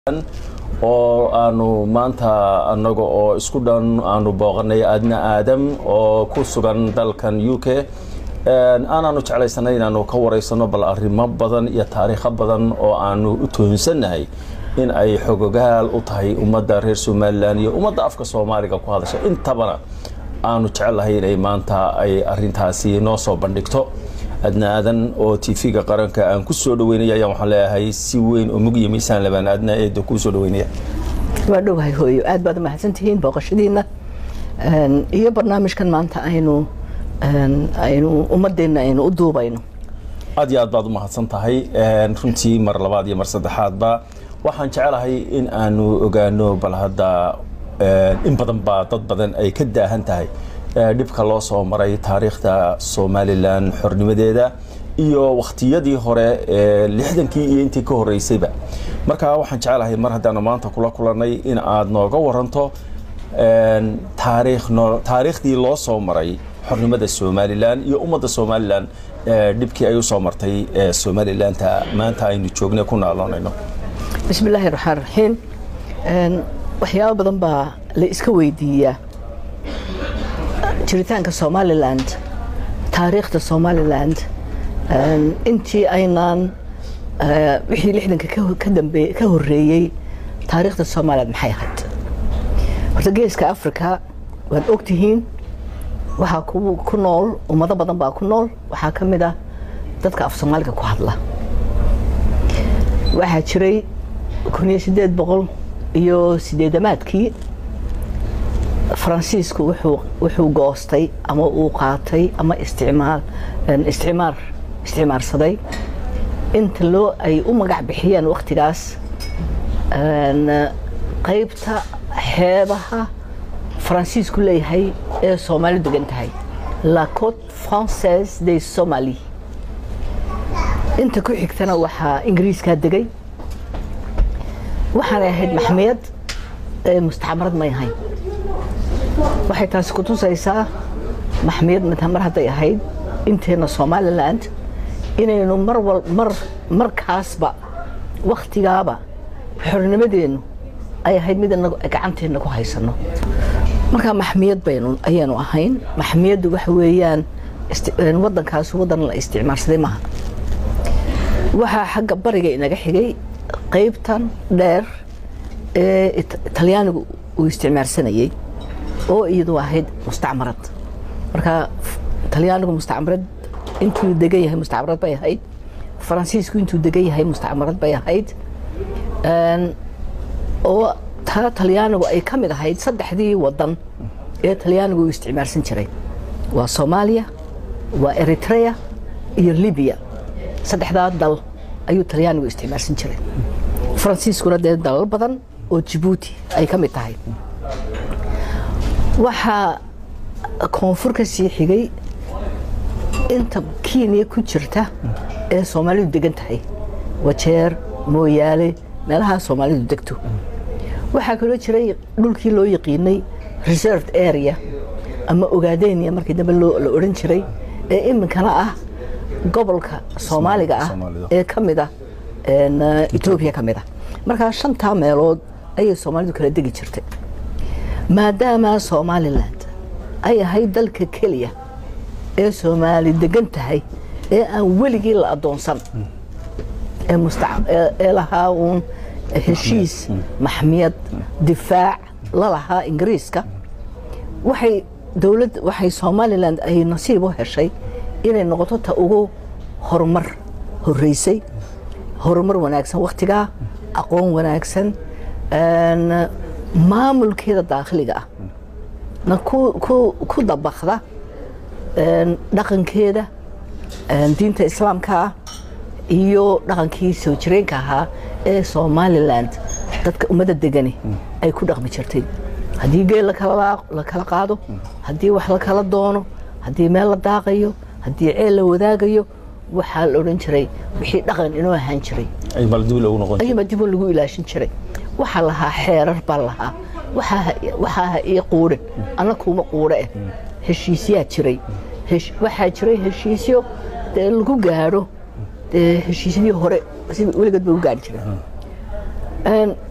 oo aanu maanta anaga oo isku dhan aanu booqanay aadna aadam oo ku sugan dalkan u k aanaanu jeclaysanay inaanu ka wareysano bal arrimo badan iyo taariikho badan oo aanu u toonsannahay in ay xogogaal u tahay ummadda reer somalilan iyo ummadda afka soomaaliga ku hadasha intabana aanu jecelahay inay maanta ay arintaasi noo soo bandhigto adna aadan oo tv-ga qaranka aan ku soo dhaweynaya ayaan waxaan leeyahay si weyn oo mug iyo miisaan labaan aadna eeda kuu soo dhaweynaya waa dhowahay hooyo aad baad umahadsantihiin booqashadiina iyo barnaamijkan maanta aynu aynu ummadeenna aynu u duubayno aad iyo aad baad u mahadsan tahay runtii mar labaad iyo mar saddexaadba waxaan jecelahay in aanu ogaano bal hadda in badan baa dad badan ay ka daahan tahay dhibka loo soo maray taariikhda somalilan xornimadeeda iyo wakhtiyadii hore ee lixdankii iyo intii ka horeysayba marka waxaan jecelahay mar haddaanu maanta kula kulanay in aad nooga waranto taariikhdii loo soo maray xornimada somalilan iyo ummadda somalilan dhibkii ay usoo martay somalilanta maanta aynu joognay ku naaloonayno bismi illaahi raxmaan raxiim waxyaabo badan baa la iska weydiiyaa jiritaanka somaliland taariikhda somaliland intii aynaan wixii lixdanka kadambe ka horeeyey taariikhda somaliland maxay ahayd horta geeska africa waad ogtihiin waxaa ku nool ummado badan baa ku nool waxaa ka mid ah dadka af soomaaliga ku hadla waxaa jiray kun iyo sideed boqol iyo sideedamaadkii faransiisku wuxuu goostay ama uu qaatay ama isticmaar isticmaar isticmaarsaday inta loo ay u magac bixiyeen wakhtigaas qaybta xeebaha faransiisku leeyahay ee soomaali degan tahay la cote française de somalie inta ku xigtana waxaa ingiriiskaa degay waxaanay ahayd maxmiyad mustacmarad may ahayn waxay taasi ku tusaysaa maxmiyad mar hadday ahayd inteena somaliland inaynu mar wal mar markaasba wakhtigaaba xornimadeennu ay ahayd mid inagu gacanteenna ku haysano markaa maxmiyad baynu ayaanu ahayn maxmiyaddu waxa weeyaan waddankaas waddan la isticmaarsaday maaha waxaa xagga bariga inaga xigay qaybtan dheer ee talyaanigu uu isticmaarsanayey oo iyadu ahayd mustacmarad marka talyaanigu mustacmarad intuu degan yahay mustacmarad bay ahayd faransiisku intuu degan yahay mustacmarad bay ahayd oo taa talyaanigu ay ka mid ahayd saddexdii wadan ee talyaanigu uu isticmaarsan jiray waa soomaaliya waa eritrea iyo libiya saddexdaa dal ayuu talyaanigu isticmaarsan jiray faransiiskuna dee dalal badan oo jibuuti ay ka mid tahay waxaa koonfur ka sii xigay inta kenya ku jirta ee soomaalidu degan tahay wajeer mooyaale meelahaa soomaalidu degto waxaa kaloo jiray dhulkii loo yaqiinay reserved area ama ogaadenia markii dambe la odhan jiray ee iminkana ah gobolka soomaaliga ah ee ka mid ah etoobiya ka mid ah markaa shantaa meelood ayay soomaalidu kala degi jirtay maadaama somaliland ay ahayd dalka keliya ee soomaali degan tahay ee aan weligii la adoonsan ee lahaa uun heshiis maxmiyad difaac la lahaa ingiriiska waxay dowlad waxay somaliland ay nasiib u heshay inay noqoto ta ugu horumar horeysay horumar wanaagsan wakhtigaa aqoon wanaagsan maamulkeeda daakhiliga ah na ku dabakda dhaqankeeda diinta islaamka ah iyo dhaqankii soo jireenka ahaa ee somaliland dadka ummadda degani ay ku dhaqmi jirtay haddii geel la kala qaado haddii wax la kala doono haddii meel la daaqayo haddii ceel la wadaagayo waxaa la odhan jiray wixii dhaqan inoo ahaan jiray ayuunbaa dib lagu ilaashin jiray waxaa lahaa xeerar baa lahaa waxaa ha ii quudhin anna kuuma quudhe eh heshiisyaa jiray waxaa jiray heshiisyo dee lagu gaadho dee heshiisyadii hore si weligeed ba u gaari jireen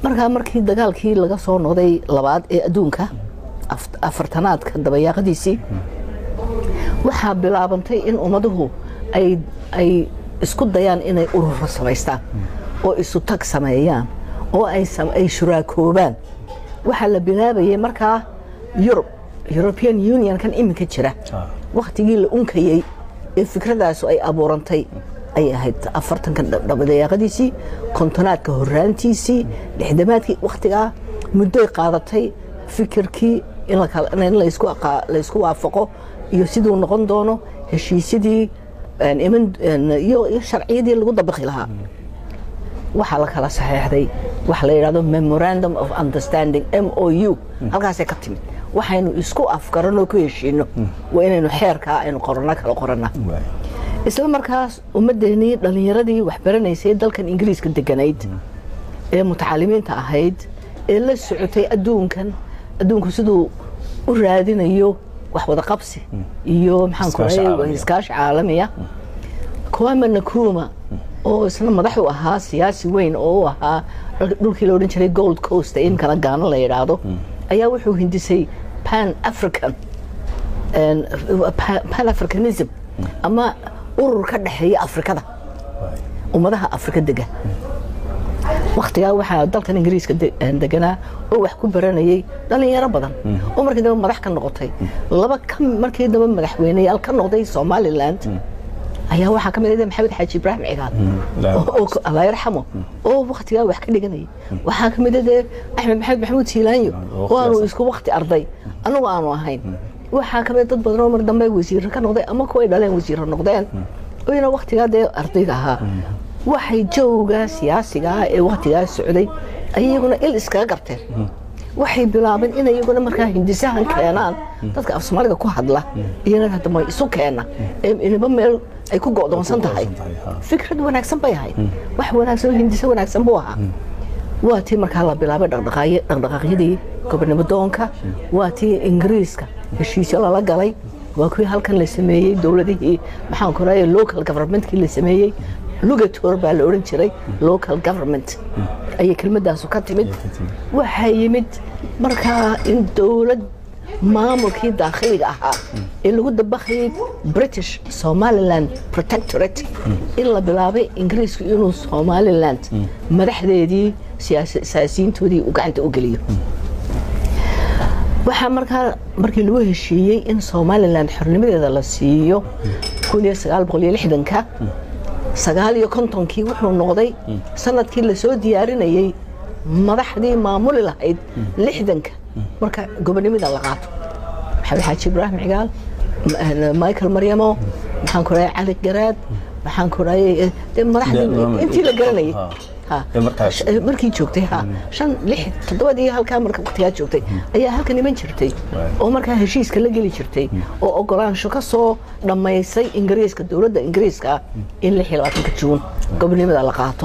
markaa markii dagaalkii laga soo noqday labaad ee adduunka afartanaadka dabayaaqadiisii waxaa bilaabantay in ummaduhu ay isku dayaan inay ururo samaystaan oo isu tag sameeyaan oo ay shuraakoobaan waxaa la bilaabayay markaa yurub european unionkan iminka jira wakhtigii la unkayey ee fikradaasu ay abuurantay ay ahayd afartanka dabayaaqadiisii kontonaadka horaantiisii lixdamaadkii wakhtigaa muddoy qaadatay fikirkii in laysku waafaqo iyo siduu noqon doono heshiisyadii iyo sharciyadii lagu dabaqi lahaa waxaa la kala saxeexday waxa la yidhahdo memorandum of understanding m o u halkaasay ka timid waxaynu isku afgaranoo ku heshiino waa inaynu xeerkaa aynu qorana kala qorana isla markaas ummaddeenii dhallinyaradii waxbaranaysay dalkan ingiriiska deganayd ee mutacalimiinta ahayd ee la socotay adduunkan adduunku siduu u raadinayo wax wada qabsi iyo maxaan iskaashi caalamiya kwame nkruma oo isna madax u ahaa siyaasi weyn oo u ahaa dhulkii la odhan jiray gold coast ee imkana gaano la yidhaahdo ayaa wuxuu hindisay pan african pan africanism ama urur ka dhexeeya afrikada ummadaha afrika dega wakhtigaa waxaa dalkan ingiriiska deganaa oo wax ku baranayay dhallinyaro badan oo markii dambe madax ka noqotay laba markii dambe madaxweyneyaal ka noqday somaliland ayaa waxaa ka mid ah maxamed xaaji ibraahim cigaal allah yarxamo oo wakhtigaa wax ka dhiganayay waxaa ka mid ah dee axmed maxamed maxamuud siilaanyo oo aanu isku wakhti arday annagu aanu ahayn waxaa ka mid dad badan oo mar dambe wasiiro ka noqday ama kuway dhaleen wasiiro noqdeen oyna wakhtigaa dee ardayga ahaa waxay jawga siyaasiga ah ee wakhtigaa socday ayaguna il iskaga garteen waxay bilaabeen in iyaguna markaa hindisahan keenaan dadka af soomaaliga ku hadla iyana hadama isu keena inaba meel ay ku go'doonsan tahay fikrad wanaagsan bay ahayd wax wanaagsan hindiso wanaagsan buu ahaa waa tii markaa la bilaabay dhaqdhaqaaqyadii gobonimo doonka waa tii ingiriiska heshiisyo lala galay waa kuwii halkan la sameeyey dowladihii maxaan ku raaya local governmentkii la sameeyey lugator baa la odhan jiray local government ayay kelmadaasu ka timid waxaa yimid markaa in dowlad maamulkii daakhiliga ahaa ee lagu dabaqayay british somaliland protectorate in la bilaabay ingiriisku inuu somaliland madaxdeedii siyaasiyiintoodii uu gacanta u geliyo waxaa markaa markii lagu heshiiyey in somaliland xornimadeeda la siiyo ka sagaal iyo kontonkii wuxuu noqday sanadkii lasoo diyaarinayey madaxdii maamuli lahayd lixdanka marka gobonimada la qaato maxamed xaaji ibraahim cigaal michael maryamo maxaan ku rahay cali garaad maxaan ku rahay madaxdii intii la garanayay markii joogtay ha shan lix toddobadii halkaa marka waqtigaa joogtay ayaa halkan iman jirtay oo markaa heshiiska la geli jirtay oo ogolaansho ka soo dhammaysay ingiriiska dowladda ingiriiska in lix iyo labaatanka juun gobonimada la qaato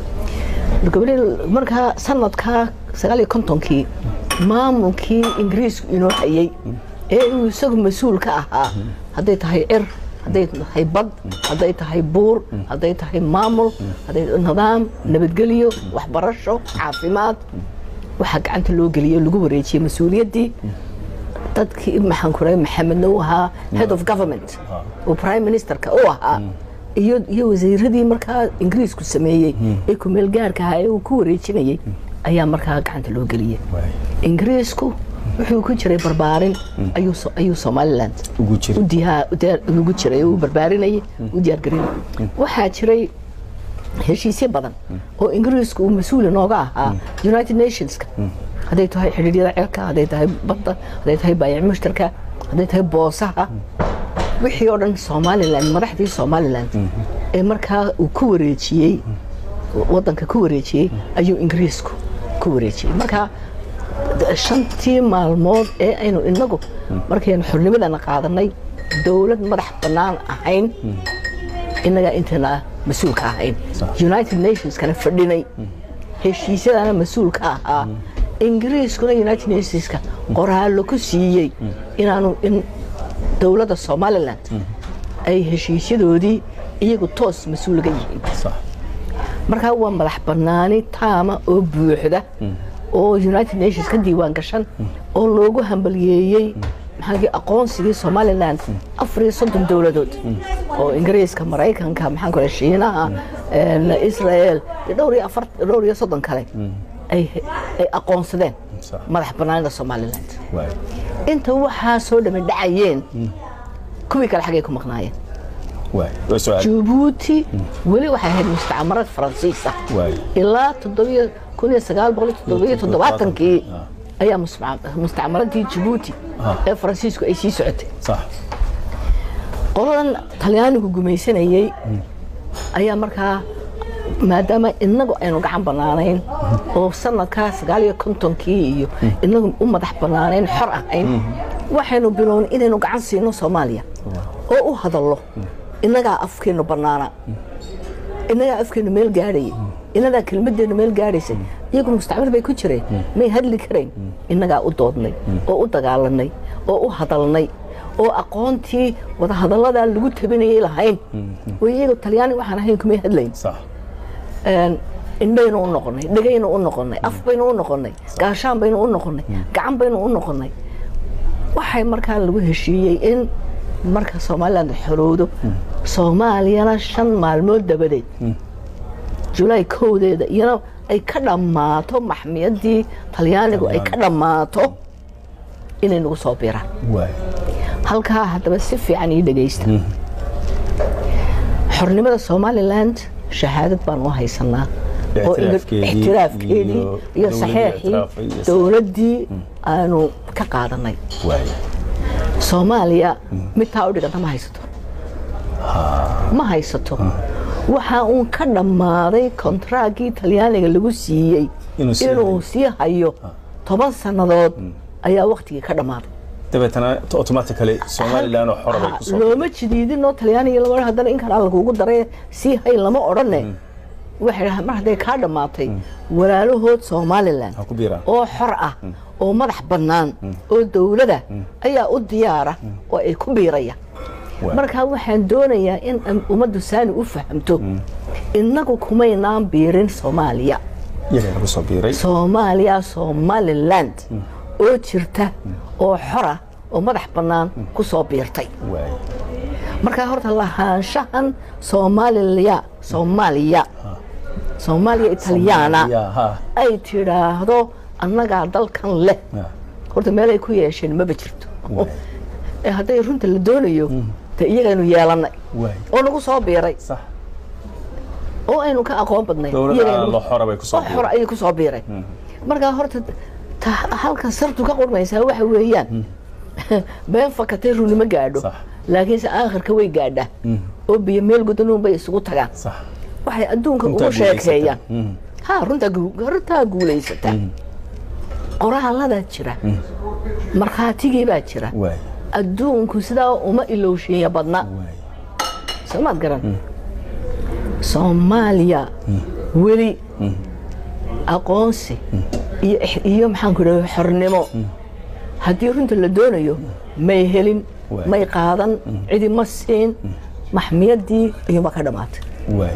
markaa sanadkaa sagaal iyo kontonkii maamulkii ingiriisku inoo hayay ee uu isagu mas-uul ka ahaa hadday tahay cir hadday tahay bad hadday tahay buur hadday tahay maamul hadday nidaam nabadgelyo waxbarasho caafimaad waxaa gacanta loo geliyey lagu wareejiyey mas-uuliyaddii dadkii maxaan ku rahay maxamedna uu ahaa head of government oo prime ministerka u ahaa iyo iyo wasiiradii markaa ingiriisku sameeyey ee kumeel gaarka ahaa ee uu ku wareejinayey ayaa markaa gacanta loo geliyey ingiriisku wuxuu ku jiray barbaarin ayuu somaliland ugu jiray uu barbaarinayay u diyaargarinay waxaa jiray heshiisyo badan oo ingiriisku uu mas-uul inooga ahaa united nationska hadday tahay xidhiiryada ceelka hadday tahay badda hadday tahay baayac mushtarka hadday tahay boosaha wixii oo dhan somaliland madaxdii somaliland ee markaa uu ku wareejiyey wadanka ku wareejiyey ayuu ingiriisku ku wareejiyey marka shantii maalmood ee aynu inagu markaynu xornimadana qaadanay dowlad madax bannaan ahayn innagaa intana mas-uulka ahayn united nationskana fadhinay heshiisyadana mas-uulka ahaa ingiriiskuna united nationska qoraallo ku siiyey inaanu in dowladda somaliland ay heshiisyadoodii iyagu toos mas-uulga yihiin markaa waa madax banaani taama oo buuxda oo united nations ka diiwaan gashan oo loogu hambaliyeeyey maxaa aqoonsigii somaliland afar iyo soddon dowladood oo ingiriiska maraykanka maxaan ku shiinaha israel iyo dhowr iyo afar dhowr iyo soddon kale ay ay aqoonsadeen Sax. madax banaanida somaliland waay inta waxaa soo dhami dhacayeen kuwii kale xaggay ku maqnaayeen waay waa su-aal jabuuti weli waxay ahayd mustacmarad faransiis ah waay ilaa toddobiyo kun iyo sagaal boqol iyo toddobiyo toddobaatankii ayaa musma- mustacmaradii jabuuti ee faransiisku ay sii socotay sax qoladan talyaanigu gumaysanayey ayaa markaa maadaama inagu aynu gacan banaanayn oo sanadkaa sagaal iyo kontonkii iyo inagu u madax banaanayn xor ahayn waxaynu bilownay inaynu gacan siino soomaaliya oo u hadallo innagaa afkeennu bannaana innagaa afkeennu meel gaadhayay innagaa kelmadeennu meel gaadhaysay iyagu mustacmar bay ku jireen may hadli karayn innagaa u doodnay oo u dagaalanay oo u hadalnay oo aqoontii wadahadalladaa lagu tabinayay lahayn oo iyagu talyaani waxaan ahayn kumay hadlayn sax een, indhaynu u noqonay dhegaynu u noqonay af baynu u noqonay gaashaan baynu u noqonay gacan baynu u noqonay waxay markaa lagu heshiiyey in marka somaliland xorowdo soomaaliyana shan maalmood dabadeed julaay kowdeeda iyana ay ka dhammaato maxmiyadii talyaanigu ay ka dhammaato inay nagu soo biraan waay halkaa haddaba si fiican ii dhegaysta xornimada somaliland shahaadad baan u haysanaa oo ina- Ictiraafkeedii ixtiraafkeedii iyo iyo dowladdii saxeexii ictiraafay iyo- dowladdii aanu ka qaadanay waay soomaaliya mid taa u dhiganta ma haysato ma haysato waxaa uun ka dhammaaday kontraaggii talyaaniga lagu siiyey Inuu sii inuu sii hayo toban sannadood ayaa waktigii ka dhammaaday dabeetana automatically somaliland oo xora bay ku soo looma jidiidinoo talyaaniga lama haddana in kalaa lagugu daray sii hay lama odhanne waxay dhahaan mar hadday kaa dhammaatay walaalahood somaliland ha ku biiraan oo xor ah oo madax bannaan oo dowlada ayaa u diyaara oo ay ku biiraya Waay. marka waxaan doonayaa in am- ummaddu saani u fahamto innagu kumaynaan biirin soomaaliya iyagaa lagu soo biiray soomaaliya somaliland oo jirta oo xora oo madax bannaan ku soo biirtay waay markaa horta lahaanshahan soomaaliya soomaaliya soomaaliya italyaana ya ha ay tidhaahdo annagaa dalkan leh ya. horta meel ay ku yeesheen maba jirto Waay. ee hadday runta la doonayo de iyagaynu yeelannay waay oo nagu soo biiray sax oo aynu ka aqoon badnay dowladda iyagaynu- lo xora bay ku soo oo xora ayay ku soo biiray markaa horta ta- halka sartu ka qurmaysaa waxa weeyaan been fakatay runimo gaadho Sax. laakiinse aakhirka way gaadhaa oo biyo meel gudanuun bay isugu tagaan sax waxay adduunka Runtaa ugu sheekeeyaan guulaysata. Mm. ha runtaa gu- runtaa guulaysata qoraaladaa jira markhaatigii baa jira waay adduunku sidaa uma ilowshiinya badna waay soomaad garan soomaaliya weli aqoonsi iyo ix- iyo maxaan ku dhaha xornimo haddii runta la doonayo may helin Waay. may qaadan cidi ma siin maxmiyaddii iyuma ka dhammaatay waay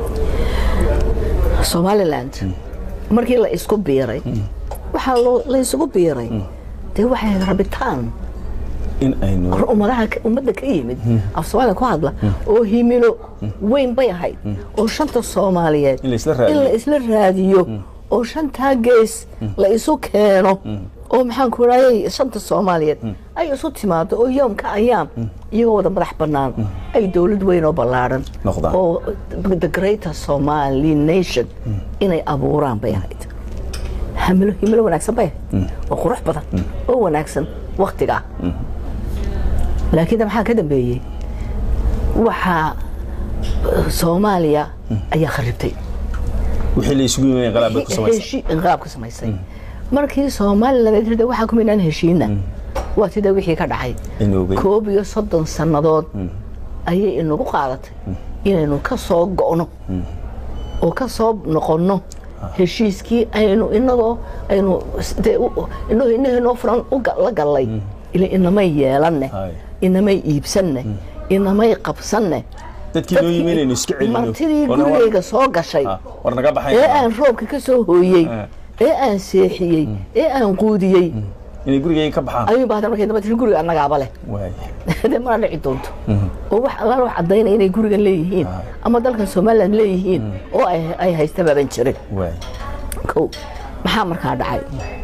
somaliland markii la isku biiray waxaa loo- la isugu biiray dee waxay rabitaan in aynu ummadaha ka- ummadda ka yimid af soomaaliya ku hadla oo himilo weyn bay ahayd oo shanta soomaaliyeed In la isla raadiyo. in la isla raadiyo oo shantaa gees la isu keeno oo maxaan ku raayay shanta soomaaliyeed ay isu timaado oo yoomka ayaam iyagoo wada madax bannaan ay dowlad weyn oo ballaadhan Noqdaan. oo the greater somali nation inay abuuraan bay ahayd hamilo himilo wanaagsan bay ahayd oo qurux badan oo wanaagsan waktigaa laakiin de maxaa ka dambeeyey waxaa eh, soomaaliya ayaa kharibtay wixii la isugu yimaayeen qalaab bay ku samaysan heshi inqaab ka samaysay markii somaliland ay tirada waxaa kuma inaan heshiina waa sida wixii ka dhacay Inoobay. koob iyo soddon sannadood ayay inagu qaadatay inaynu ka soo go'no oo ka soo noqonno heshiiskii aynu inagoo aynu s- dee u- inagoo inahaynoo furan u ga- la gallay ila inamay yeelanne Hay. inamay iibsanne inamay qabsanne dadkii noo yimi inaynu iska celino martidii oo na- gurigayga soo gashay Ah, war naga baxayn ee aan roobka ka soo hooyey Eh. ee aan seexiyey ee aan quudiyey inay gurigayga ka baxaan ayuu baahda markay damba tiri guriga annagaaba leh waay dee mana dhici doonto oo wax allaala wax caddaynaya inay gurigan leeyihiin ama dalkan somaliland leeyihiin oo ay ay haysta baaban jirin waay kow maxaa markaa dhacay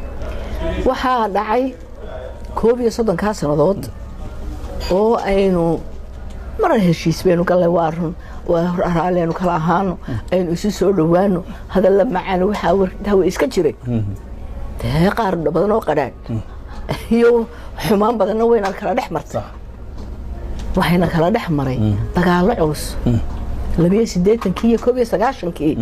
waxaa dhacay koob iyo soddonkaa sannadood oo aynu marar heshiis baynu gallay waa run waa raalliaynu kala ahaano aynu isu soo dhowaano hadalla macaan waxaa wartaa way iska jiray dee qaar badan oo qadhaadh iyo xumaan badanna wayna kala dhex martay sax waxayna kala dhex maray dagaallo culus labiyo siddeetankii iyo koob iyo sagaashankii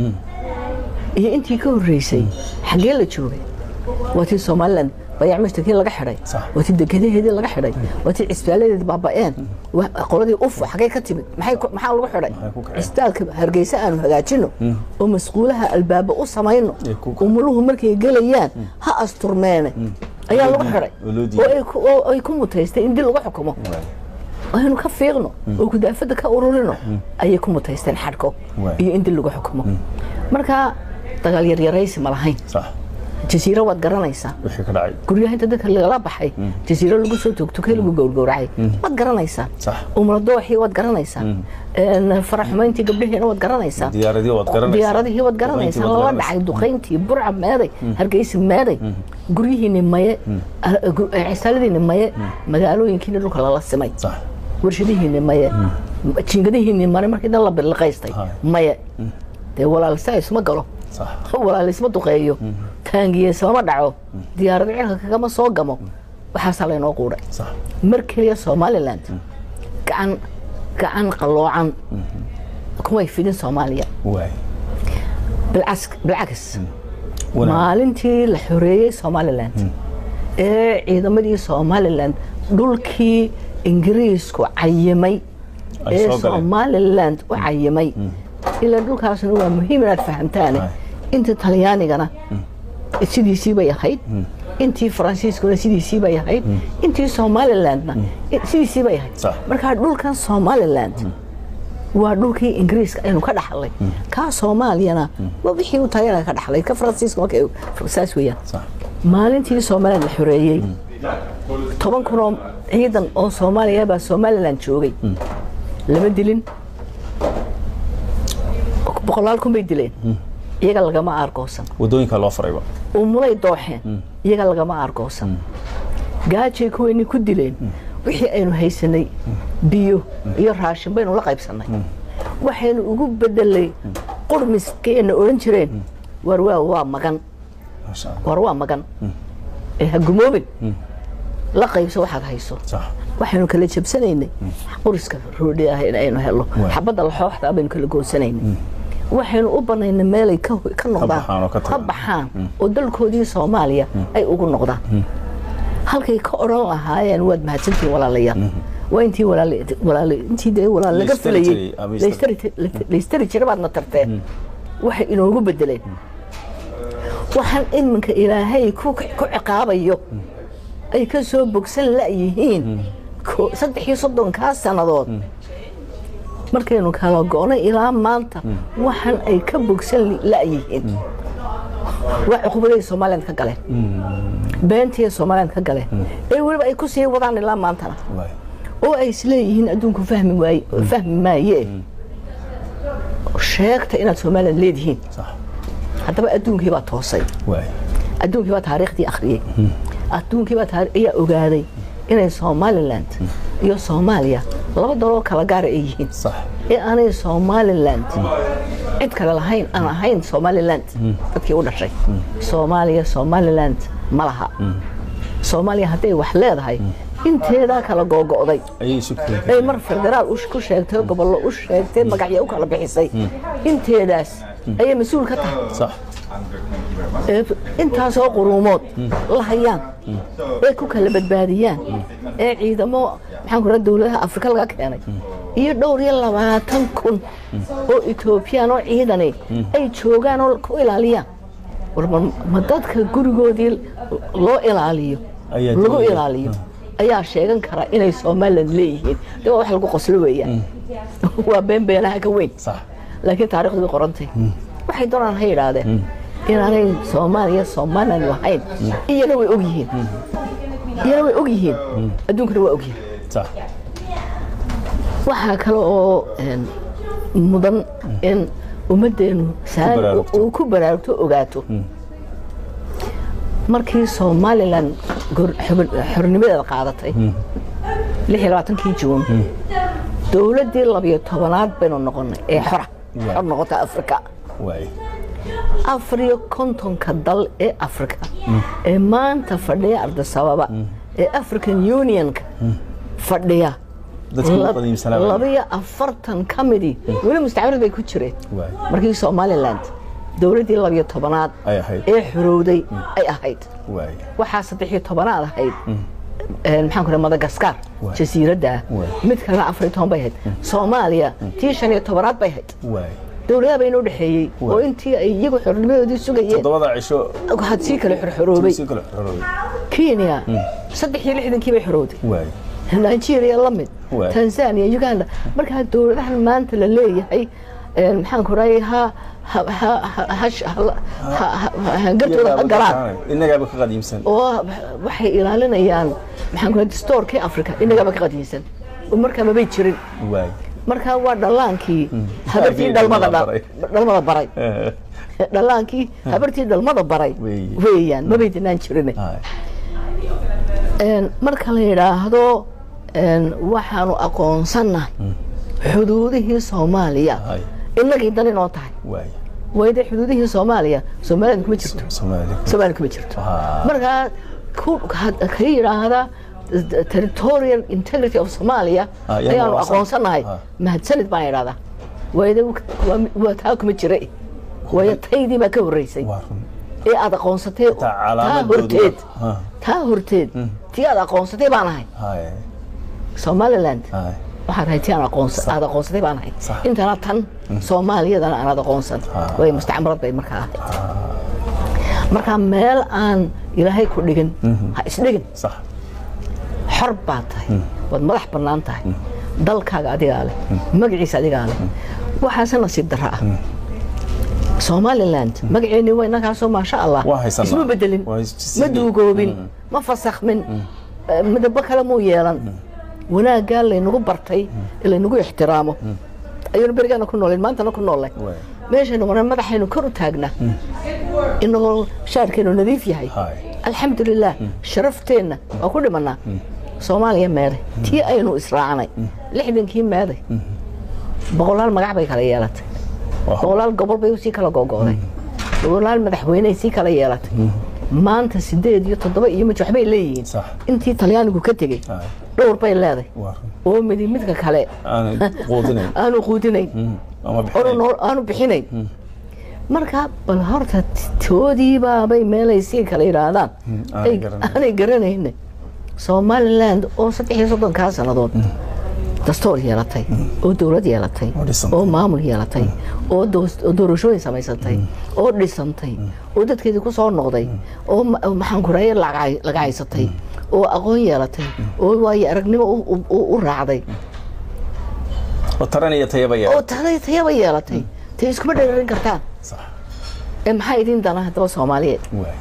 iyo intii ka horreysay xaggee la joogay waa tii somaliland bayac mastarkii laga xidhay Sax. waa tii dekedaheedii laga xidhay waa tii cisbaaladeedi baaba'een wa- qoladii uf xaggee ka timid maxay ku- maxaa lagu xidhay Maxay ku kaceen? cisbitaalka hargeysa aanu hagaajino oo masquulaha albaaba u samayno Ee, ku kaceen. umuluhu markay gelayaan ha asturmeene ayaa lagu xidhay oo loo diiday. oo ay ku- oo ay ku mutaystay in dil lagu xukumo waay aynu ka fiiqno oo gudaafada ka ururino ayay ku mutaysteen xadhko Waay. iyo in dil lagu xukumo marka dagaal yaryaraysi ma lahayn sax jasiiro waad garanaysaa wixii ka dhacay guryaha inta dadka lagala baxay jasiiro lagu soo toogtokay lagu gowrgowracay waad garanaysaa Sax. umradooxii waad garanaysaa een, faraxumayntii gabdhaheena waad garanaysaa diyaaradii waad garanaysaa diyaaradihii waad garanaysaa Duqayntii waad lala garanaysaa. dhacay duqayntii burca meeday hargeysa meeday guryihiini maye ah, gu- eh, cisaaladiini maye magaalooyinkiini dhulka lala simay sax warshadihiini maye jiingadihiini mare markii dan la biliqaystay Hay. maye dee walaalisa isma galo sax walaal isma duqeeyo taangiye ismama dhaco diyaarad cirka kagama soo gamo waxaasaa laynoo quudhay sax mar keliya somaliland gacan gacan qalloocan kumay fidin soomaaliya waay bilcas- bilcags wanaag maalintii la xoreeyey somaliland ee ciidamadii somaliland dhulkii ingiriisku cayimay Ay ee soo galeen. somaliland u cayimay ilaa dhulkaasna waa muhiim inaad fahamtaane Ay. inta talyaanigana sidiisii bay ahayd intii faransiiskuna sidiisii bay ahayd intii somalilandna sidiisii bay ahayd Sax. marka dhulkan somaliland waa dhulkii ingiriiska aynu ka dhaxlay kaa soomaaliyana waa wixii u talyaaniga ka dhaxlay ka faransiiska marka saas weeyaan sax maalintii somaliland la xoreeyey toban kun oo ciidan oo soomaaliya baa somaliland joogay lama dilin boqolaal kun bay dileen iyaga lagama aargoosan wadooyinka loo farayba umulay dooxeen iyaga lagama aargoosan gaajay kuweynii ku dileen wixii aynu haysanay biyo iyo raashin baynu la qaybsannay waxaynu ugu bedelay qurmiskayna odhan jireen war waa waa magan maasha allah war waa magan ee ha gumoobin la qaybso waxaad hayso sax waxaynu kala jabsanaynay quriska roodhi ah in aynu helo Waay. xabadda laxooxda baynu kala goosanaynay waxaynu u banaynay meelay ka ho- ka noqdaan baxaan oo ka tagaan. baxaan oo dalkoodii soomaaliya ay ugu noqdaan halkay ka odhan lahaayeen waad mahadsantihiin walaalayaal waa intii walaal walaal intii dee walaal laga Laystari filayey jiray, ama laystari laystari jira baadna tarteen waxay inoogu bedeleen waxaan iminka ilaahay ku ku ciqaabayo ay ka soo bogsan la'yihiin ko- saddex iyo soddonkaa sannadood markaynu kala go'nay ilaa maanta waxaan ay ka bogsan la'yihiin waa cuqubaday somaliland ka galeen beentii somaliland ka galeen ee weliba ay ku sii wadaan ilaa maantana waay oo ay isleeyihiin adduunku fahmi waaye fahmi maaye sheegta inaad somaliland leedihiin sax haddaba adduunkii baa toosay waay adduunkii baa taariikhdii akhriyey adduunkii baa taari- ayaa ogaaday inay somaliland iyo soomaaliya laba daloo kala gaara ay yihiin sax ee aanay somaliland cid kale lahayn aan ahayn somaliland dadkii u dhashay soomaaliya somaliland ma laha soomaaliya hadday wax leedahay inteedaa kala googo'day ayay isu keen ay mar federaal u- ku sheegtay gobollo u sheegtay magacyo u kala bixisay inteedaas ayay mas-uul ka tahay sax ee intaasoo quruumood la hayaan ee ku kala badbaadiyaan ee ciidamo maxaan ku raha dowladaha afrika laga keenay iyo dhowr iyo labaatan kun oo etoobiyaan oo ciidani ay joogaan oo ku ilaaliyaan war ma- ma dadka gurigoodii loo ilaaliyo Ayaa lagu doonaya. ilaaliyo ayaa sheegan kara inay somaliland leeyihiin de waa wax lagu qoslo weeyaan waa been beenaha ka weyn sax laakiin taarikhdu way qorantay waxay doonaan ha yidhaahdeen inaanay soomaaliya somalilan lahayn iyana way og yihiin iyana way og yihiin adduunkana waa og yihiin sax waxaa kale oo een, mudan in ummaddeenu saan baraarugto. uu ku baraarugto ogaato markii somalilan gor- xubin- xornimadeeda qaadatay lix iyo labaatankii juun dowladdii labiyo tobanaad baynu noqonay ee xora Waa. xor noqota afrika waay afar iyo kontonka dal ee afrika ee maanta fadhiya ardasababa ee african unionka fadhiya dadkii ugu qadiimsanaa baa- labiyo afartan ka midii weli mustacmarad bay ku jireen waay markii somaliland dowladdii labiyo tobanaad ay ahayd ee xorowday ay ahayd waay waxaa saddex iyo tobanaad ahayd een, maxaan ku madagaskar Waay. jasiiradda Waay. mid kalena afar iyo toban bay ahayd soomaaliya tii shan iyo tobanaad bay ahayd waay dowladaha bay inoo dhexeeyey Waay. oo intii ay iyagu xornimadoodii sugayeen toddobada cisho had sii kale xorxoroobay si kale xoroobay kenya saddex iyo lixdankii bay xorowday waay nigeria la mid Waay. tanzania uganda markaa dowladahan maanta la leeyahay een, maxaan ku raayay ha ha ha ha ha- ha- ha- ha- hangartooda ha galaan innagaaba ka qadiimsan oo waxay ilaalinayaan maxaan ku raayay distoorkii africa inagaba ka qadiinsan oo markaa mabay jirin waay markaa waa dhallaankii habartii Haddii dhalmada dhalmada dha- dhalmada baray dhallaankii habartii dhalmada baray Weeye. weeyaan mabay dinaan jirin Hay. Een, marka la yidhaahdo een, waxaanu aqoonsannahay xuduudihii soomaaliya Hay. innagii dan inoo tahay waay wayde xuduudihii soomaaliya soomaalida kuma jirto soomaali soomaaliya kuma jirto Ah. markaa ku had- ka yidhaahda territorial integrity of somalia Ah, yaa ayaanu aqoonsan. aqoonsanahay Ah. mahadsanid baan idhahdaa wayde waa- waa taa kuma jira waayo taydii baa ka horreysay waa run ee aad aqoonsatay taa taa calaamadoodu horteed Ha. taa horteed tii aad aqoonsatay baan ahay hay somaliland hay waxaad ahay tii aan aqoonsa aad aqoonsatay baan ahay Sax. intana tan soomaaliyadana aanaad aqoonsan Ah. way mustacmarad bay markaa ahayd marka meel aan ilaahay ku dhigin ha isdhigin sax xor baad tahay waad madax bannaan tahay dalkaaga adigaa leh magaciisa adigaa leh waxaase nasiib darro ah somaliland magaceennii waa inakaasoo maasha allah Waa haysanaa. isma bedelin Waa is- ma duugoobin ma fasakhmin eh, midabo kale muu yeelan wanaaggaa laynagu bartay ee laynagu ixtiraamo ayuunu berigaana ku nooleen maantana ku noolle Waay. meeshaynu marna madaxaynu kor u taagnaa inagoo shaarkeenu nadiif yahay Hay. alxamdulilah sharafteenna waa ku dhimanaa soomaaliya meeday tii aynu israacnay lixdankii meeday boqolaal magac bay kala yeelatay Waa- boqolaal gobol bay sii kala gogo'day boqolaal madaxweyney sii kala yeelatay maanta sideed iyo toddoba iyo mid waxbay leeyihiin Sax. intii talyaanigu ka tegey Hay. dhowr bay leeday waa run oo midi midka kale aanay quudinayn aanu quudinayn ama oru bixinayn nool aanu bixinayn marka bal horta toodiibaabay meelay sii kala yidhaahdaan aanay ay- garanayn. aanay garanayne somaliland oo saddex iyo soddonkaa sannadood dastoor yeelatay oo dowlad yeelatay Oo dhisantay. oo maamul yeelatay oo doos- oo doorashooyin samaysantay oo dhisantay oo dadkeedii ku soo noqday oo ma- oo maxaan ku raaya lagacaysatay oo aqoon yeelatay oo waayo aragnimo u- u- u u raacday oo taran iyo tayaba oo yaa taday tayaba yeelatay tay iskuma dherarin kartaan sax ee maxaa idin dana haddaba soomaaliyeed waay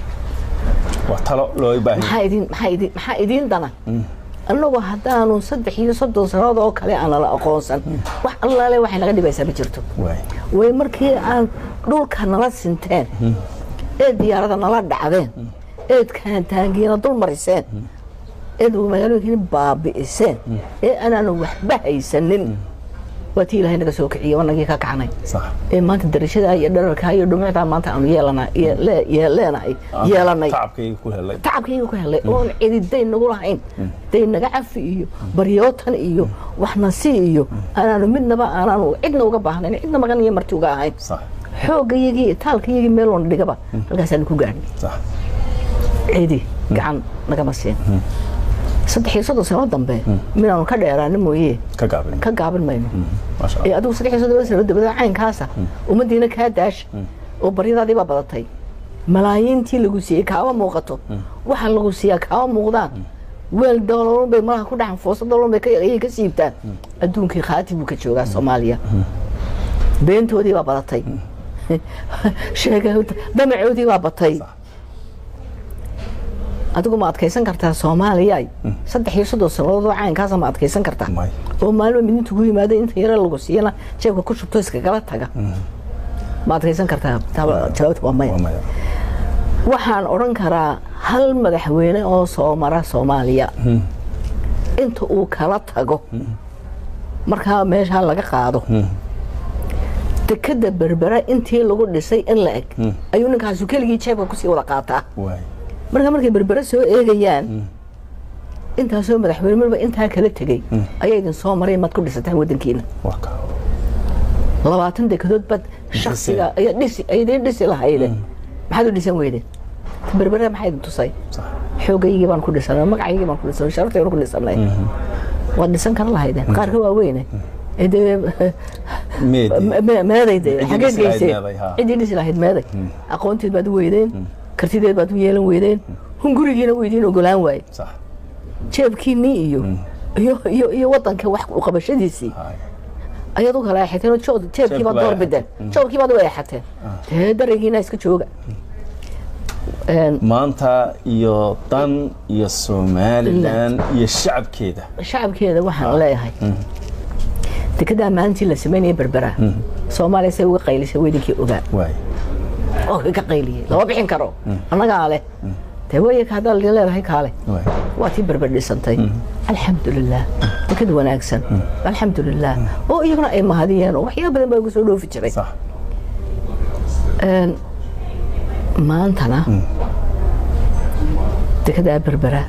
waa talo loo baahan maxaa idin maxaa idin maxaa idin dana annagu haddaanu saddex iyo soddon sannadood oo kale aan nala aqoonsan wax allaale waxay naga dhibaysaa ma jirto waay way markii aan dhulka nala sinteen ee diyaarada nala dhacdeen eed kaantaangiina dul mariseen eed magaalooyinkiina baabi'iseen ee anaanu waxba haysanin waa tii ilaahay naga soo kiciye wanagii ka kacnay sax ee maanta darashadaa iyo dherarkaa iyo dhumucdaa maanta aanu yeelana iyo lee- iyo leenahay yeelanay tacabkayga ku helay tacabkayga ku helay oon cidi dayn nagu lahayn dayn naga cafi iyo baryootan iyo waxnasi iyo anaanu midnaba aanaanu cidna uga baahnayn cidna magan iyo marti uga ahayn sax xoogayagii taalkayagii meel oona dhigaba halkaasaanu ku gaadhnay sax cidi gacan nagama siin saddex iyo soddon sano dambe minaanu ka dheeraana mooye ka gaabin ka gaabin mayno maasha ee allah adigu saddex iyo soddon sano dabada caynkaasa ummaddiina kaa daasha oo baryadaadii baa badatay malaayiintii lagu siiyey kaama muuqato waxa lagu siiyaa kaama muuqdaan weel doololun bay malaha ku dhaxan foosa doololun bay ka- ayay ka siibtaan adduunkii khaati buu ka joogaa soomaaliya beentoodii baa badatay sheega damacoodii baa batay adigu ma adkaysan kartaa soomaaliya saddex iyo soddon sannadood oo caynkaasa ma adkaysan kartaa May. oo maalmo midinta ku yimaada inta yare lagu siiyana jeebka ku shubto iskagala taga ma adkaysan kartaa Taa- jawaabta waa maya waa maya waxaan odhan karaa hal madaxweyne oo soo mara soomaaliya inta uu kala tago markaa meeshaa laga qaado dekada berbera intii lagu dhisay in la eg ayuu ninkaasu keligii jeebka kusii wada qaataa waay marka markay berbere soo eegayaan intaasoo madaxweyne marba intaa kala tegey ayaa idin soo maray maad ku dhisataan wadankiina waa ka labaatan dekedood baad shaksiga ayaa dhisi aydiin dhisi lahayde maxaad u dhisan weydeen berbere maxaa idin tusay sax xoogaygii baan ku dhisanay magacaygii baan ku dhisanay sharaftaygii baan ku dhisanay waad dhisan kara lahaydeen qaarka waaweyne ee dee meedi me- meeday dee Ciddii xageed dhisi lahayd geyseen meeday, haa. ciddii dhisi lahayd meeday aqoonteed baad u weydeen kartideed baad u yeelan weydeen hungurigiina u idiin ogolaan waaye sax jeebkiinnii iyo iyo iyo iyo wadanka wax u qabashadiisii Haay. ayaad u kala eexateen oo jood- jeebkii baad baa door bideen joodkii baad u eexateen dee daraygiina iska jooga Een, maanta iyo dan iyo somalilan iyo shacabkeeda shacabkeeda waxaan leeyahay dekedaa maalintii la sameynaya berbera soomaaliya say uga qaylisay weydinkii ogaa waay oo ka qayliyey lama bixin karo annagaa leh dee wayaka haddaa lidin leedahay kaale waay waa tii berber dhisantay alxamdulilah deked wanaagsan alxamdulilah oo iyaguna ay mahadiyeen oo waxyaaba badan baa uga soo dhoofi jiray sax Een, maantana dekedaa berbera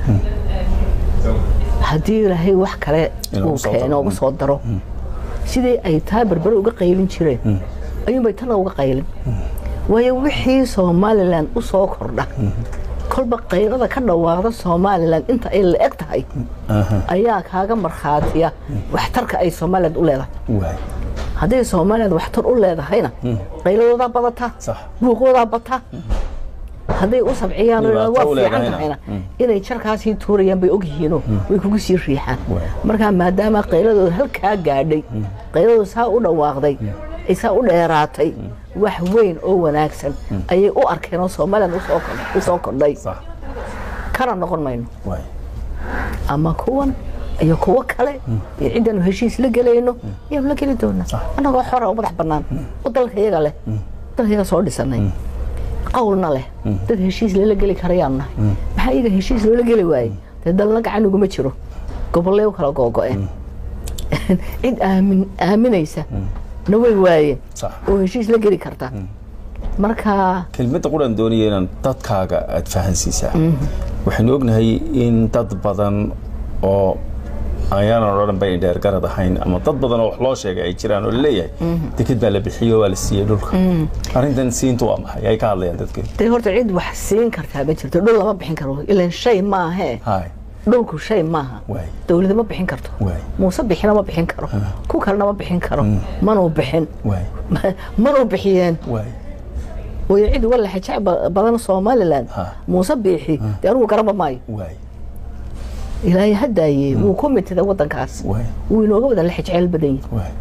haddii ilaahay wax kale Inuu uu soo keeno daro. uga soo daro sidii ay taa berbera uga qaylin jireen ayuunbay tana uga qaylin waayo wixii somalilan u soo kordha kolba qaylada ka dhawaaqda somalilan inta ay la eg tahay ayaa kaaga markhaatiya waxtarka ay somalilan u leedahay waay hadday somalilan waxtar u leedahayna qayladoodaa badata Sax. buuqoodaa bata hadday u sabciyaan oo Dhibaato waa u fiican leedahayna. tahayna inay jarkaasii tuurayaan bay ogyihiinoo way kugu sii riixaan Waay. markaa maadaama qayladooda halkaa gaadhay qayladooda saa u dhawaaqday ay saa u dheeraatay wax weyn oo wanaagsan ayay u arkeen oo somalilan usoo kordh- u soo kordhay sax kana noqon mayno waay ama kuwan iyo kuwo kale iyo ciddanu heshiis la gelayno ayaanu la geli doonaa annagoo xora oo madax bannaan oo dalka iyaga leh dalka iyaga soo dhisanay qowlna leh dad heshiis lala geli karayaanu nahay maxaa iyaga heshiis loola geli waaye dee dalna gacan uguma jiro gobollee u kala googo'een cid aamin aaminaysa na way waayeen sax oo heshiis la geli karta marka kelmadda quran doonaya inaan dadkaaga aad fahansiisaa waxaynu ognahay in dad badan oo ayaanan odhan bay dheer garad ahayn ama dad badan oo wax loo sheegay ay jiraan oo laleeyahay deked baa la bixiyey oo waa la siiyey dhulka arrintan siintu waa maxay ay ka hadlayaan dadkeedu dee horta cid wax siin kartaa ma jirto dhul lama bixin karo ilan shay maahee haay dhulku shay maaha waay dowlada ma bixin karto waay muuse bixina ma bixin karo ku kalena ma bixin karo manuu bixin waay manuu bixiyeen waay way cid uga laxajac badan somalilan Ha. muuse biixi dee anugu garaba maayo waay ilaahay hadaaye wuu ku mitida wadankaas waay wuu inooga wada laxajecel badan yahay waay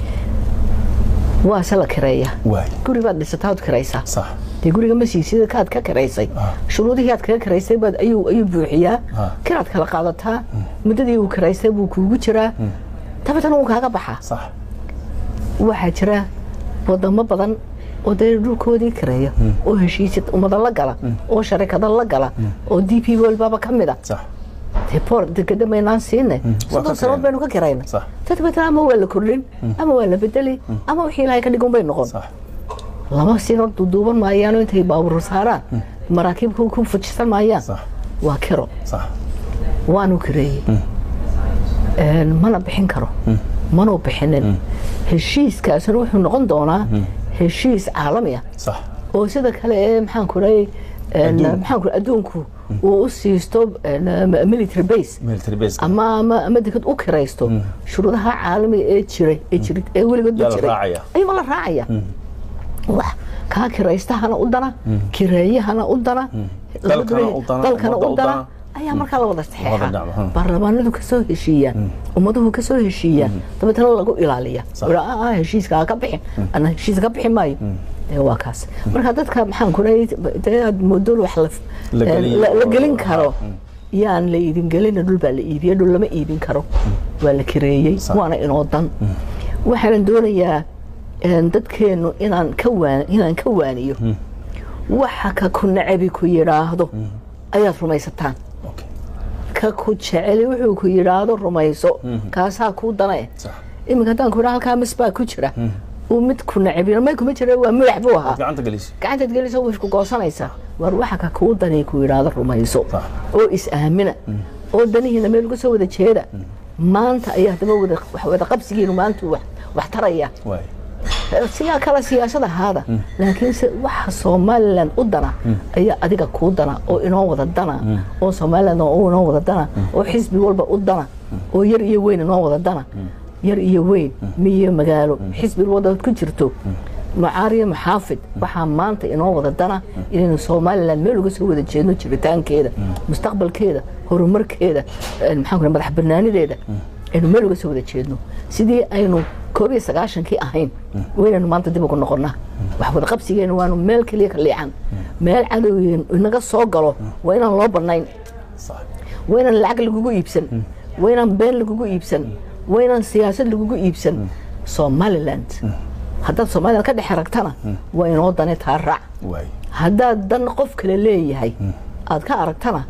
waase la kireeya waay guri baad dhisataa ood kiraysaa sax dee guriga ma siisida kaad ka kiraysay Ah. shuruudihii aad kaga kiraysay baad ayuu ayuu buuxiyaa Ah. kiraad kala qaadataa muddadii uu kiraystay buu kuugu jiraa dabeetana wuu kaaga baxaa sax waxaa jira wadamo badan oo dee dhulkoodii kireeya oo heshiisya ummada la gala oo sharikado la gala oo d p walbaba ka mid a sax dee boor degeda maynaan siine Waa soddon ka sanood kirayna. baynu ka kirayna Sax. dabeetana ama waa la kordhin ama waa la bedeli ama wixii ilaahay ka dhigun bay noqon sax laba sino duuduuban maayaano intay baabuur saaraan maraakiibka ku fujisan maayaan sax waa kiro sax waanu kireeyey Een, mana bixin karo manuu bixinin heshiiskaasna wuxuu noqon doonaa heshiis caalami ah sax oo sida kale ee maxaan ku dhahay Adduunku. maxaan ku adduunku uu u siisto een, military base military base ama ama ama dekad u kiraysto shuruudaha caalamiga ee jiray ee jiray ee weligoodba Yaa la jiray raacaya. ayuuma la raacaya wax kaa kiraystahana u dana kireeyahana u dana Dalkana u dana, dalkana ummadda u u dana dana. ayaa markaa la wada Wada saxeexa dhacdo, hmm. baarlamaanadu kasoo heshiiyaan ummaduhu kasoo heshiiyaan dabeetana lagu ilaaliya Sax. Ula, "Ah, ah, heshiiska ha ka bixin ana heshiiska ka bixi maayo Dee waa kaas marka dadka maxaan ku dee aad moodo wax la La gelin- la- la gelin karo yaan la iidin gelina dhul baa la iibiye dhul lama iibin karo waa la kireeyey Sax. waana inoo dan waxaanan doonayaa een, dadkeennu inaan ka waan inaan ka waaniyo waxa ka ku nacabi ku yidhaahdo ayaad rumaysataan Okay. ka ku jeceli wuxuu ku yidhaahdo rumayso kaasaa kuu dane Sax. iminka haddaan ku idhaa halkaa mis baa ku jira uu mid ku nacabi may kuma jira waa madax buu ahaa gacanta gelis gacantaad gelisa way isku goosanaysaa war waxa ka kuu danay ku yidhaahdo rumayso Sax. oo is-aamina oo danihiina meel uga soo wada jeeda maanta ayaa haddaba wada wax wada qabsigiinu maanta wax wax taraya waay siyaa kale siyaasad ahaada laakiinse waxa somalilan u dana ayaa adiga kuu dana oo inoo wada dana oo somalilan oo inoo wada dana oo xisbi walba u dana oo yar iyo weyn inoo wada dana yar iyo weyn miyo magaalo xisbi walba ku jirto macaariyo maxaafid waxaa maanta inoo wada dana inaynu somalilan meel uga soo wada jeedno jiritaankeeda mustaqbalkeeda horumarkeeda eh, maxaan ku madax banaanideeda aynu meel uga soo wada jeedno sidii aynu koob iyo sagaashankii ahayn waynaynu maanta dib ugu noqonnaa wax wada qabsigeena waanu meel keliya ka liican meel cadowgeen inaga soo galo waa inaan loo bannayn sax waa inaan lacag lagugu iibsan waa inaan been lagugu iibsan waa inaan siyaasad lagugu iibsan somaliland haddaad somaliland ka dhex aragtana waa inoo dane taa raac waay haddaad dan qof kale leeyahay aad ka aragtana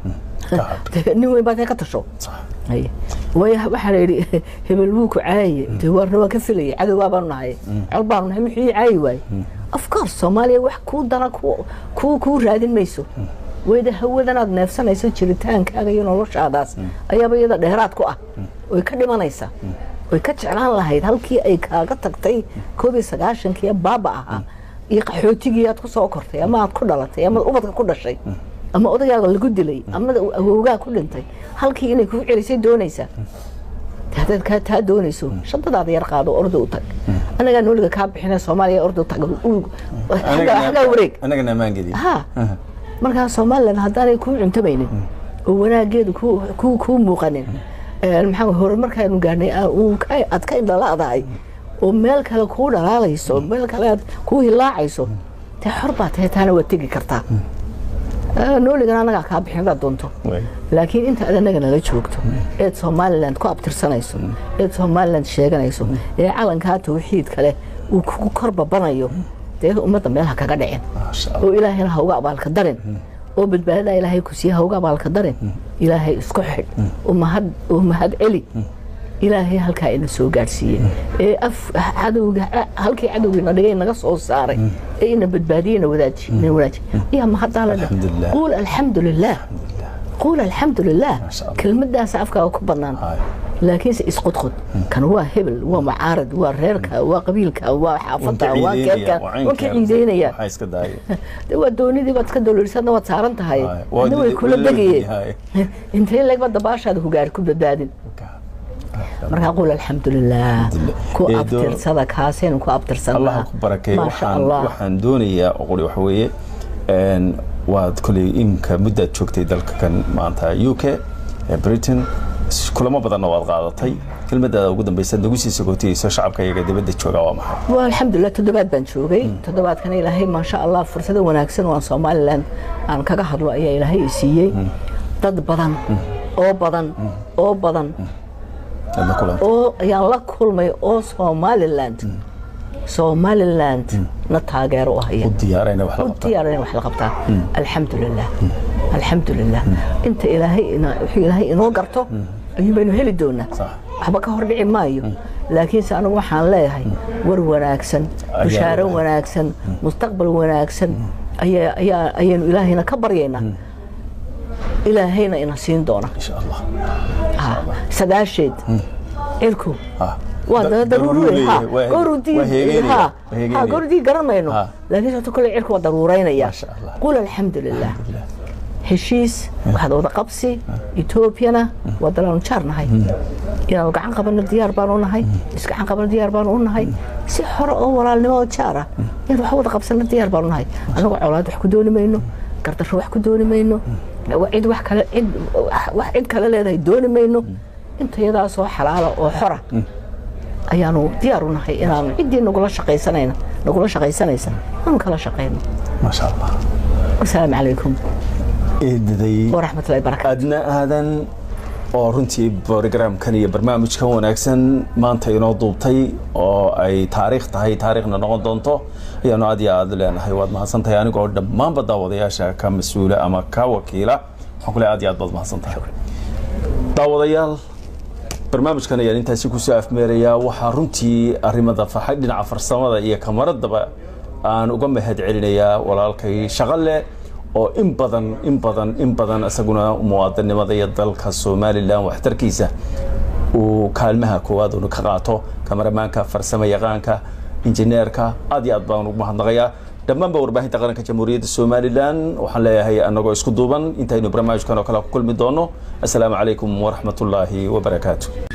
dee nin weyn baad ka tasho sax Haye. way waxaa la yidhi hebel wuu ku caaye dee waarna waa ka filayay cadowgaa baanu nahay col baanu nahay muxuu ii caayi waaye of course soomaaliya wax kuu dana ku- kuu kuu raadin mayso wayda hawadanaad neefsanayso jiritaankaaga iyo noloshaadaas ayaaba iyada dheeraad ku ah oy ka dhimanaysa oy ka jeclaan lahayd halkii ay kaaga tagtay koob iyo sagaashankii ee baaba ahaa iyo qaxootigii aad ku soo kortay ama aad ku dhalatay ama ubadka ku dhashay ama odagaaga lagu dilay ama awowgaa ku dhintay halkii inay kugu celisay doonaysaa haddaad kaa taa doonayso shantadaada yar qaado orda u tag anagaa nooliga kaa bixina soomaaliya orda u tag u- xaggaa xaggaa wareeg anagana ammaan geliya ha markaa somalilan haddaanay kuu cuntamaynin oo wanaageedu kuu- kuu kuu muuqanin een, maxaa horumarkaanu gaarnay aa- uu ka- aad ka indhala'dahay oo meel kale kuu dhalaalayso meel kale aad kuu hilaacayso dee xor baa tahay taana waad tegi kartaa Ah, nooligana anagaa kaa bixin hadaad doonto waay laakiin inta aad anaga nala joogto eed somaliland ku abtirsanayso eed somaliland sheeganayso ee calankaa tawxiidka leh uu kugu kor babanayo dee ummadda meel ha kaga dhicin maasha allah oo ilaahayna ha uga abaalka darin oo badbaadada ilaahay ku siiya ha uga abaalka darin ilaahay isku xidh oo mahad oo mahad celi ilaahay halkaa ina soo gaadhsiiye ee af cadowga halkii cadowgiina dhigay naga soo saaray ee ina badbaadiye na wadaaji ina wadaaji yaa mahaddaa la Alxamdulilah. quul alxamdu lilah quul alxamdu lilah Masha Allah. kelmadaas afkaaga ku bannaan Haay. laakiinse isqudqud kan waa hebel waa mucaarad waa reerka waa qabiilka waa xaafadda waa keedka waa ka ciideynaya waxaa iska daaya de waa doonidii baad iska dowlarisadna waad saaran tahay Haay. Waa adna way dili- kula waa la degayeen haay. intee leegba dabaashaada ku gaari ku badbaadin markaa qul alxamdulilah ku Ee, doo- abtirsada kaasaynu ku abtirsanaa allah ku barakeey maasha waxaan allah waxaan doonayaa oo qori waxa weeye een, waad koley imka muddaad joogtay dalka kan maanta u k ee britain s- kulamo badanna waad qaadatay kelmadaada ugu dambaysa nagu sii sagootiyeyso shacabka iyaga dibadda jooga waa maxay waa alxamdulilah toddobaad baan joogay toddobaadkana ilaahay maasha allah fursado wanaagsan oo aan somaliland aan kaga hadlo ayaa ilaahay i siiyey dad badan oo badan oo badan aad la kulantay oo ayaan la kulmay oo somaliland somaliland na taageero u haya u diyaarayna wax la u qabta diyaarina wax la qabtaa alxamdulilah alxamdulilah inta ilaahay ina- wuxuu ilaahay inoo garto ayuun baynu heli doonaa Sax. waxba ka hor dhici maayo laakiinse anigu waxaan leeyahay war wanaagsan Ayaa bishaaro wanaag- wanaagsan mustaqbal wanaagsan ayaa- ayaa- ayaynu ilaahayna ka baryaynaa ilaahayna ina siin doona insha allah Ah, sagaasheed cirku Ah. waa Da- da- daruuri daruuri ha waa- gorudii waa heegeynaya, ha waa heegeynaya. ha gorudii garanayno Ha. laakiin sababta kale cirku waa daruureynaya Masha Allah. qul alxamdulilah heshiis waxaad wada qabsi etoobiyana waa dalaanu jaar nahay inaanu gacan qabano diyaar baanu nahay isgacan qabano diyaar baanu u nahay si xore oo walaalnimo oo jaar ah inaan wax wada qabsano diyaar baanu nahay anagoo colaad wax ku dooni mayno gardarro wax ku dooni mayno cid wax kale cid wax cid kale leedahay dooni mayno intayadaasoo xalaala oo xora ayaanu diyaar u nahay inaanu ciddii nagula shaqaysanayna nagula shaqaysanaysa aanu kala shaqayno maasha allah wasalaamu calaykum eedaday waraxmatullahi barakaatu adna aadan oo runtii brogramkan iyo barnaamijkan wanaagsan maanta inoo duubtay oo ay taariikh tahay taariikhna noqon doonto ayaanu aad iyo aad leenahay waad mahadsantahay anigoo dhammaanba daawadayaasha ka mas-uula ama ka wakiila waxaan kule aad iyo aad baad mahadsantahay daawadayaal barnaamijkan ayaan intaasi kusoo afmeerayaa waxaa runtii arrimada farxay dhinaca farsamada iyo kamaradaba aan uga mahad celinayaa walaalkay shaqale oo in badan in badan in badan isaguna muwaadinimada iyo dalka somalilan waxtarkiisa uu kaalmaha koowaad unu ka qaato kamaramaanka farsamo yaqaanka injineerka aad iyo aad baan ugu mahadnaqayaa dhammaanba warbaahinta qaranka jamhuuriyadda somalilan waxaan leeyahay anagoo isku duuban intaynu barnaamijkan oo kale ku kulmi doono assalaamu calaykum waraxmatullaahi wabarakaatu